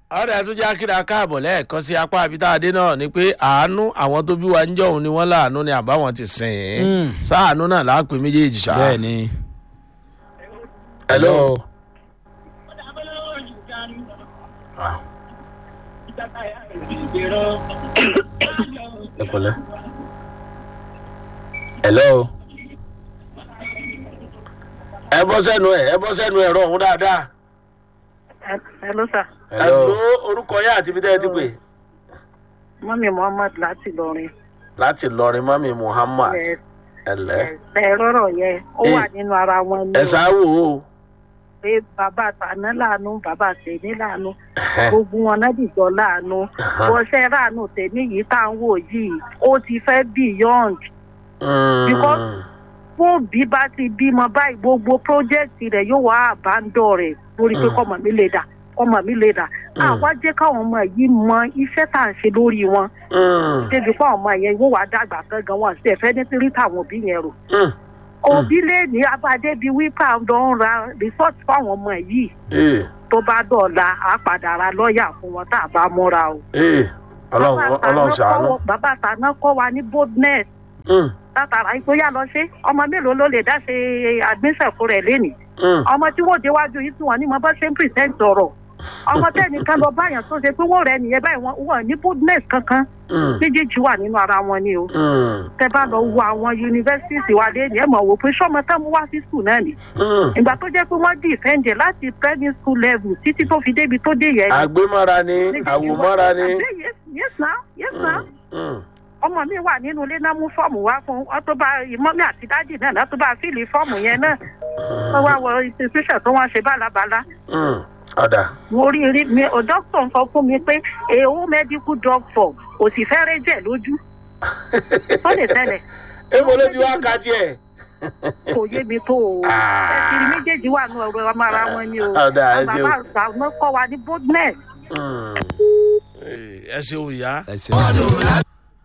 ọ̀rẹ́ tún já kíra káàbọ̀ lẹ́ẹ̀kan sí apá abitá-adé náà ni pé àánú àwọn tó bí wa ń jọ̀hún ni wọ́n láàánú ni àbáwọn ti sìn ín Mm. sáàánú náà láàpẹ méjèèjì ṣá. bẹ́ẹ̀ ni. hello. ẹ pẹ̀lẹ́. hello. ẹ bọ́ sẹ́nu ẹ̀ ẹ bọ́ sẹ́nu ẹ̀rọ ọ̀hún dáadáa. Hello sir. ẹ lo orúkọ yẹn àti ibi tẹ́ ẹ ti pè. Mọ́mí Muhammad láti Lọrin. láti lọrin mami muhammad Ẹ ẹlẹ ẹ rọ́rọ̀ yẹn, ó Eh. wà nínú ara wọn ní ẹ o. ṣáwó o. Pé bàbá Tàná láàánú, bàbá Tèmi láàánú, gbogbo wọn náà dìjọ láàánú. Bọ́sẹ̀ ráàánú Tèmi yìí tá à ń wò yìí, ó ti fẹ́ beyond. Because- Fún bí bá ti bímọ báyìí, gbogbo pírójẹ́kìtì rẹ̀ yóò wá àbándọ̀ rẹ̀ lórí pé Mm. kọ́mọ mi lè dà, kọ́mọ mi lè dà. Àwa jẹ́ káwọn ọmọ yìí mọ iṣẹ́ tá à ń ṣe lórí wọn. débi fún àwọn ọmọ yẹn wọ́n wá dàgbà gangan wọn sí ẹ̀fẹ́ ní tírí táwọn òbí yẹn rò. òbí lè ní abadé bíi wípé àwọn lọ ń ra rìsọ́ọ̀tì fáwọn ọmọ yìí tó bá dọ̀la á padà ra lọ́ọ̀yà fún wọn tá a bá múra o. ọlọ́run Bàbá ọlọ́run Tàná ṣàánú. kọ́- bàbá Tàná kọ́ wa ní boldness Mm, látara ìgbóyà lọ ṣe ọmọ mélòó ló lè dá ṣe admission fún rẹ̀ lénìí mm, ọmọ tí wọ́n déwájú yìí tí wọ́n ní mo bá ṣe ń present ọ̀rọ̀ ọmọ tẹ́nìkan lọ báyàn tó ṣe pé wọ́n rẹ̀ nìyẹn báyìí wọ́n wọ́n ní boldness kankan mm, méjèèjì wà nínú ara wọn ni o mm, tẹ bá lọ wo àwọn yunifásitì wa lé ní ẹ mọ̀ wò pé sọ́mọ tá mú wá sí skul náà ni mm. ìgbà tó jẹ́ pé wọ́n dìfẹ́ǹdẹ̀ láti primary school level títí tó fi débi tó dé yẹn. àgbémọ́ra ni àwòmọ́ra ni. Àbẹ́, yes yes na yes na Mm, mm. ọmọ mi wà nínú ilé náà mú fọ́ọ̀mù wá fún ọ tó bá ìmọ̀mí àti dádì náà náà tó bá fíìlì fọ́ọ̀mù yẹn náà wọ́n wá wọ institution tó wọ́n ṣe bálabàla Mm, ọ̀dà mo rí rí mi ò dókítà sọ fún mi pé èèwọ̀ medical doctor kò sì fẹ́rẹ́ jẹ̀ lójú tó lè tẹ̀lẹ̀ èmo ló ti wá ka tiẹ̀. kò yé mi tó o Ah. ẹ̀sìn méjèèjì wà ní ọ̀rọ̀ ọmọ ara wọn ni o Ọ̀dà, ẹ ṣeun. bàbá àgbà kọ́ wa ní boldness. Mm. ẹ ṣeun ìyá. ẹ ṣeun.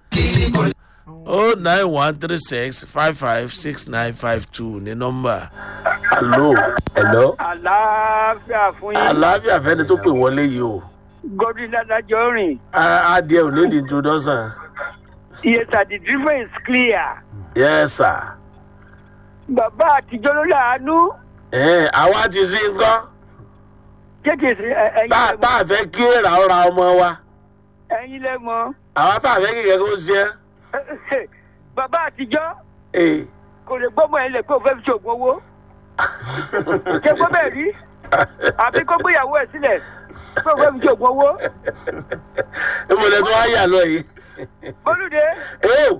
o nine one three six five five six nine five two ní nọ́mbà. alo hello. àlàáfíà fún yín àlàáfíà fẹ́ni tó pè wọlé yìí o. godwin adájọ́ rìn A- adìẹ ò ní di introduction. yes sir the driver is clear yes sir. bàbá àtijọ́ ló láàánú ẹ àwa ti sí nǹkan kéèké sí ẹ- ẹ̀yin tá lẹ tá mọ̀ a fẹ́ kí èrà ọ̀ra ọmọ wa ẹ̀yin lẹ mọ̀ àwa tá a fẹ́ kí kẹ́kẹ́ ó ṣe bàbá àtijọ́ é. kò lè gbọ́mọ ẹ̀ lẹ̀ pé òun fẹ́ fi ṣoògùn owó ṣé gbọ́ bẹ́ẹ̀ rí àbí kó gbéyàwó ẹ̀ sílẹ̀ pé òun fẹ́ fi ṣoògùn owó ìmọ̀lẹ̀ tó wá yà lọ yìí. bólúdé ee